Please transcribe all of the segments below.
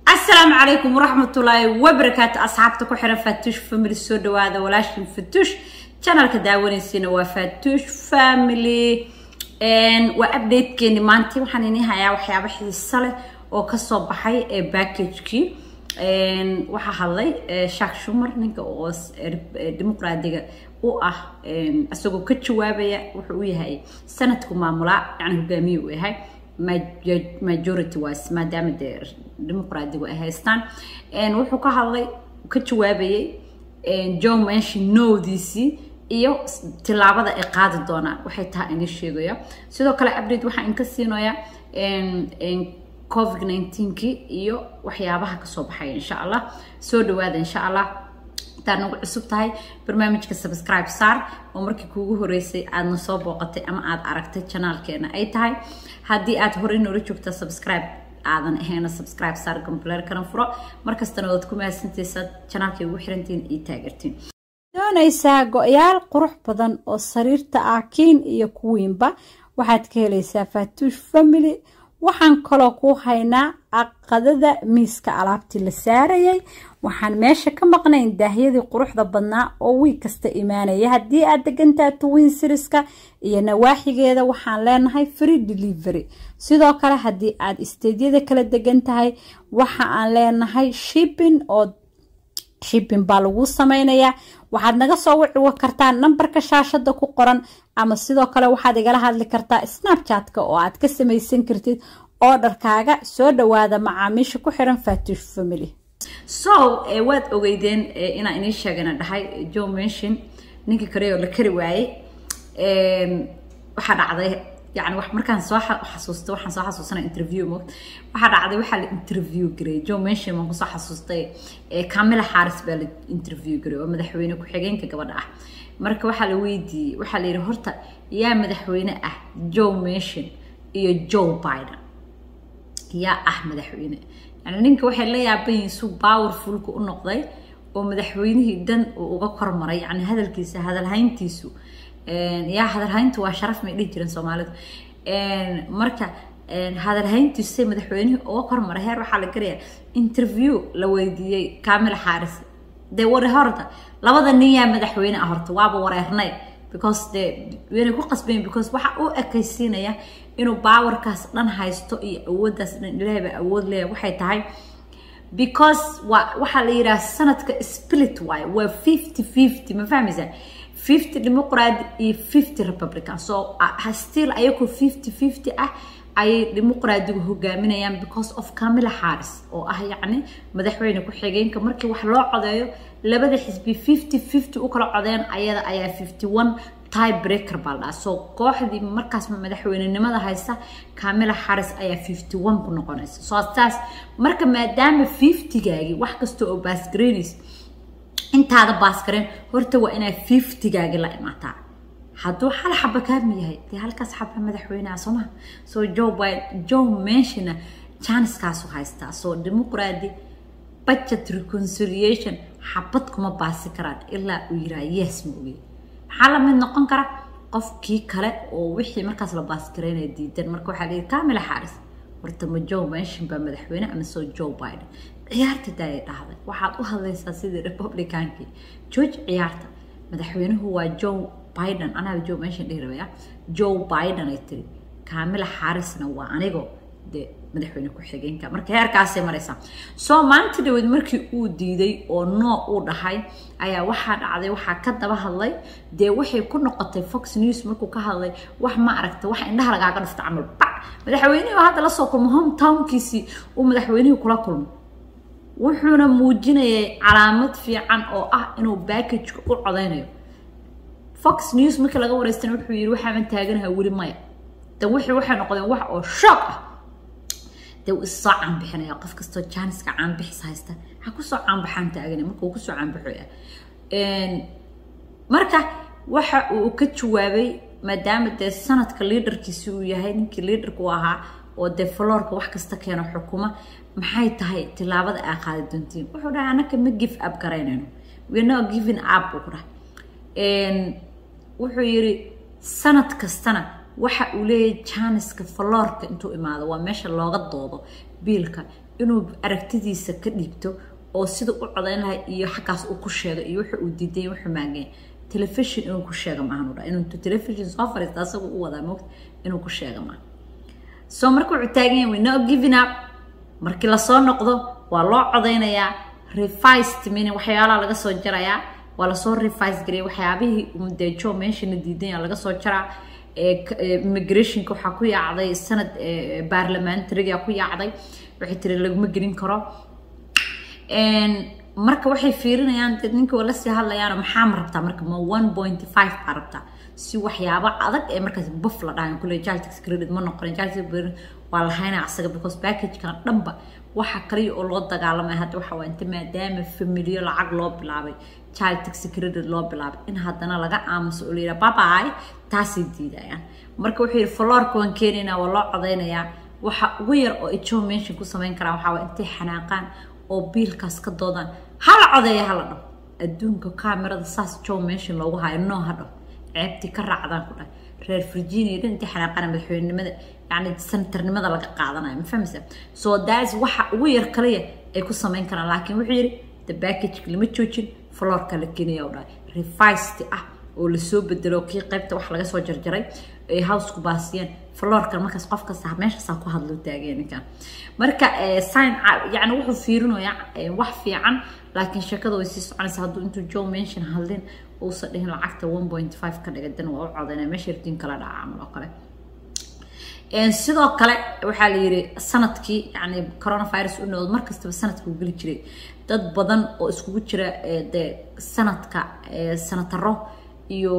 asalaamu calaykum waraxmatullaahi wabarakaatu asxaabta ku xiran faatuush family soo dhawaada walaashin fatuush janalka daawanaysiina waa faatuush family waa updatekeeni maanta waxaan ini hayaa waxyaabo xiiso leh oo kasoo baxay ee backagekii waxaa hadlay shak shumar ninka oo dimuqraadiga u ah isagoo ka jawaabaya wuxuu u yahay sanadku maamulaa yani hogaamiye u yahay majority wise maadaama dee dimuqraadigu ay haystaan wuxuu ka hadlay ka jawaabayay john menshi nowdiisii iyo tilaabada ay qaadi doonaan waxay tahay ini sheegaya sidoo kale update waxaa inka siinaya covid 19kii iyo waxyaabaha kasoo baxaya insha allah soo dhawaada insha allah intaad nagu cusub tahay barnaamijka subscribe saar oo markii kuugu horeysay aadna soo booqatay ama aad aragtay janaalkeena ay tahay haddii aad horey noola joogta subscribe aadan ahayna subscribe saar gambaleer karan furo markastana waad ku mahadsantaysaa janaalkay ugu xirantiin iyo taageertiin doonaysaa go-yaal qurux badan oo sariirta ah kiin iyo kuwiinba waxaad ka helaysaa faatuush family waxaan kaloo ku haynaa aqadada miiska alaabtii la saarayay waxaan meesha ka maqnayn daahyadii quruxda badnaa oo wiig kasta imaanaya haddii aad degantaha twin siriska iyo nawaaxigeeda waxaan leenahay free delivery sidoo kale haddii aad isteedyada kala degan tahay waxa aan leenahay shipping oo shipping baa lagu sameynayaa waxaad naga soo wici kartaa nambarka shaashada ku qoran ama sidoo kale waxaad igala hadli kartaa snapchatka oo aad ka samaysan kartid oodharkaaga soo dhawaada macaamiisha ku xiran faatuush family so waad ogeydeen inaan inii sheegana dhahay john mention ninkii kale oo la kari waayey waxaa dhacday yani markaan soo xasuusta waxaan soo xasuusana interview mogt waxaa dhacday waxaa la interview garay john mention baan kusoo xasuustay camila xaaris baa la interview garay oo madaxweyne ku-xigeenka gabadha ah marka waxaa la weydiiyey waxaa la yidhi horta yaa madaxweyne ah joe mention iyo joe biden yaa ah madaxweyne yani ninka waxay la yaaban yihiin su powerfulka u noqday oo madaxweynihii dan uu uga kormaray yani hadalkiisa hadalhayntiisu yaa hadalhayntu waa sharaf may dhihi jireen soomaalidu marka hadalhayntiisay madaxweynihii uga kormaray heer waxaa la garayaa interview la weydiiyey camila xaaris dee wari horta labada nin yaa madaxweyne ah horta waaba wareernay because dee waynay ku qasbayn because waxa u ekaysiinaya inuu baawarkaas dhan haysto iyo awooddaas dhan ilaahay baa awood leeyahay waxay tahay because waa waxaa la yidhaha sanadka split waaye waa fifty fifty ma fahmaysaa fifty dimuqraadi iyo fifty republican so still ayagoo fifty fifty ah ayay dimuqraadigu hogaaminayaan because of camila xaaris oo ah yacni madaxweyne ku-xigeenka markii wax loo codeeyo labada xisbi fifty fifty u kala codeen ayada ayaa fifty one tie breaker baa la dhaha so kooxdii markaas madaxweynenimada haysta camila xaris ayaa fifty one ku noqonaysa so saas marka maadaama fiftygaagii wax kasta oo baasgareynaysa intaada baasgareen horta waa inaa fiftygaagii la imaataa hadduu hal xaba kaami yahay dee halkaas xaba madaxweyneha soo maha so joe biden joe menshina janiskaasu haystaa so dimuqraadi budget reconciliation xabad kuma baasi karaan ilaa uu yiraa yes ma ogey maxaa la mid noqon kara qofkii kale oo wixii markaas la baasgareynaya diidan marka waxaa leeyihi camila xaaris horta ma joe menshin baa madaxweyne ama soo joe biden ciyaarta daayay dhahday waxaad u hadlaysaa sidii republicankii george ciyaarta madaxweynuhu waa joe biden anaga joe menshin dhihi rabaya joe biden ay tiri camila xaarisna waa anigo dee madaxweyne ku-xigeenka marka heerkaasay maraysaa soo maalinta dhaweed markii uu diiday oo noo uu dhahay ayaa waxaa dhacday waxaa ka daba hadlay dee waxay ku noqotay fox news markuu ka hadlay wax ma aragta wax indhaha lagaaga dhufta camal bac madaxweynihii hadda la soo kulmo hometownkiisii uu madaxweynihii kula kulmo wuxuuna muujinayay calaamad fiican oo ah inuu backageka u codeynayo fox news markii laga wareystana wuxuu yidhi waxaaman taaganaha weli maya dan wixii waxay noqdeen wax oo shock ah dee uu issoo caanbixinaya qof kastoo jaaniska caanbixis haysta ha kusoo caanbaxaan taagana marka uu kusoo caanbaxoya marka waxa uu ka jawaabay maadaama dee sanadka liaderkiisi uu yahay ninkii liaderku ahaa oo dee florka wax kasta keeno xukuma maxay tahay tilaabada aa qaadi doontiin wuxuu dhahay anaka ma give up garaynayno we're not giving up buu ku dhahay wuxuu yidhi sanad kastana waxa uu leeyahay janiska faloorka intuu imaado waa meesha looga doodo biilka inuu aragtidiisa ka dhiibto oo sida u codayn lahay iyo xaggaas uu ku sheego iyo wuxuu uu diiday wuxuu maageen telefishon inuu ku sheega maahan dha inuu telefishon soo fariista asagoo u wadaa moogta inuu ku sheega maaha soo marka wuxuu taagan yahay no giving up markii lasoo noqdo waa loo codaynayaa revised meaning waxyaalaha laga soo jarayaa waa lasoo revise gareey waxyaabihii dee joe menshana diidan laga soo jaraa immigrationka waxaa ku yaacday sanad baarlamentariga ku yaacday waxay tiri laguma gelin karo marka waxay fiirinayaan dee ninka waa lasii hadlayaan maxaa ma rabtaa marka ma one point five baa rabtaa si waxyaabo adag ee markaas buf la dhahan kule jaltix credit ma noqonin jaltix credit waa la haynaa asaga because packagekan dhanba waxa kaliya oo loo dagaalamaya hadda waxa waa inta maadaama familiyo lacag loo bilaabay child tax credit loo bilaabay in haddana laga aamuso oo layidhaha babay taasay diidayaan marka wuxuu yidhi florka waan keenaynaa waa loo codaynayaa waxa ugu yar oo ay joe mention ku samayn karaan waxaa waa intay xanaaqaan oo biilkaas ka doodaan hala codeeya hala dhaho adduunka kaamirada saas joe mention loogu hayo noo ha dhaho ceebtii ka raacdaan ku dhahay reer virginia dhan intay xanaaqaan madaxweynenimada yacni senatarnimada laga qaadanayo ma fahmaysa so that's waxa ugu yar kaliya ay ku samayn karaan laakiin wuxuu yidhi the package lama joojin florka la keenaya u dhahay revised ah oo lasoo bedelo kii qaybta wax laga soo jarjaray ay howsku baasiyeen florkan markaas qof kasta meeshaasaa ku hadlo taageen ninkan marka sign yani wuxuu fiirinayaa wax fiican laakiin sheekada way sii soconaysa hadduu intuu joe mention hadlin uusan dhihin lacagta one point five ka dhiga dan waa u codaynaya meesha rtiin kala dhaca camal oo kale sidoo kale waxaa la yidhi sanadkii yani coronavirus u noqdo markastaba sanadka uu geli jiray dad badan oo iskugu jira de sanadka sanataro iyo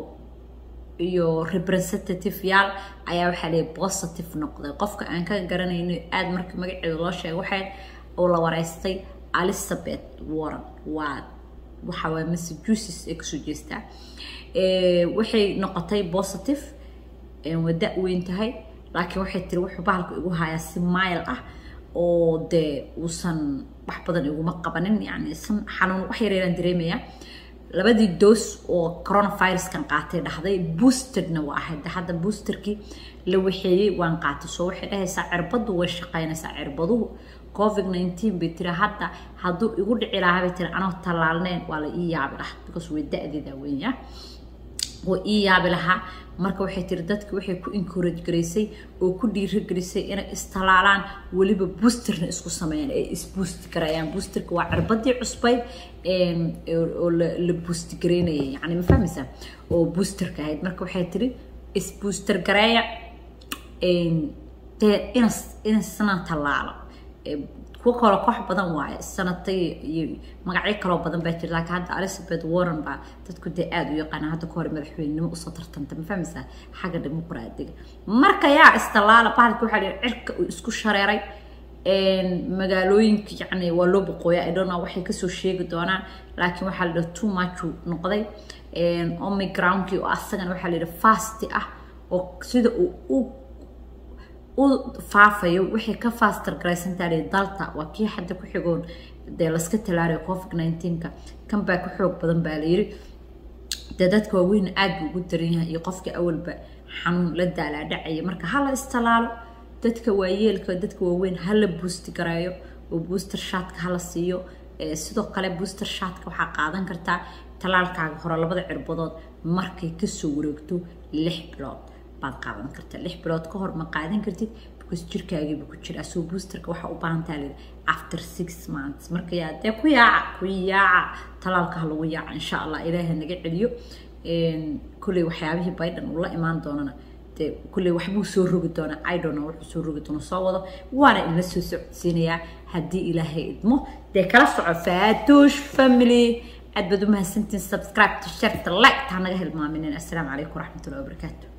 iyo representative yaal ayaa waxaa leeyahy positive noqday qofka aan ka garanayno aada marka magaceeda loo sheegay waxay oo la wareystay elizabeth warren waa waxa waay massachusetts ay kasoo jeestaa waxay noqotay positive waa da-weyn tahay laakiin waxay tiri wuxuu bahalka igu hayaa si mile ah oo dee uusan wax badan iguma qabanin yani xanuun wax yareeraan dareemaya labadii doos oo coronaviruskan qaatay dhahday boostedna waa ahayd hadda boosterkii la waxeeyey waan qaatay soo waxay dhahaysaa cirbadu way shaqaynaysaa cirbaduhu covid nineteen bay tiri hadda hadduu igu dhici lahaa bay tiri anoo tallaalneen waa la ii yaabi lahaa because way da-deeda weenya waa ii yaabi lahaa marka waxay tiri dadki waxay ku encourage garaysay oo ku dhiirigelisay inay istallaalaan weliba boosterna isku sameeyaan ay isboost garayaan boosterka waa cirbadii cusbayd oo la boost garaynayay yani ma fahmaysaa oo boosterka ahayd marka waxay tiri isbooster gareeya dee inas inasna tallaalo kuwa kaloo koox badan waaye sanatay iyo magacyo kaloo badan baa jira laakiin hadda elizabeth warren baa dadku dee aada u yaqaana hadda ka hor madaxweynenimo usoo tartanta ma fahmaysaa xagga dimuqraadiga marka yaa istallaala bahalka waxaa dhihi cirka uu isku shareeray magaalooyinka yacni waa loo boqooya i don't know waxay kasoo sheegi doonaan laakiin waxaa la dhaha too much uu noqday omicronkii oo asagana waxaa la yidhi fasti ah oo sida uu u u faafayo waxay ka faastar garaysantahay dalta waa kii hadda ku xigoon dee laska talaarayo covid nineteenka kan baa ka xoog badan baa la yiri dee dadka waaweyn aada buu ugu daran yahay iyo qofka awalba xanuun la daalaadhacaya marka hala istalaalo dadka waayeelka dadka waaweyn hala boosti gareeyo oo booster shaatka hala siiyo sidoo kale booster shaatka waxaa qaadan kartaa talaalkaaga hore labada cirbadood markay kasoo wareegto lix bilood baad qaadan kartaa lix bilood ka hor ma qaadan kartid because jirkaagiiba ku jira soo boosterka waxaa u baahantaa lii after six months marka yaa dee ku yaaca ku yaaca talaalka ha lagu yaaca insha allah ilaaha naga celiyo kulley waxyaabihii biden uu la imaan doonana dee kulley waxbuu soo rogi doonaa idona wuxuu soo rogi doona soo wado waana inla soo socodsiinayaa haddii ilaahay idmo dee kala soco faatuush family aad baad u mahadsantiin subscribe to share to like taa naga hilmaaminin assalaamu calaykum waraxmatullahi wabarakaatu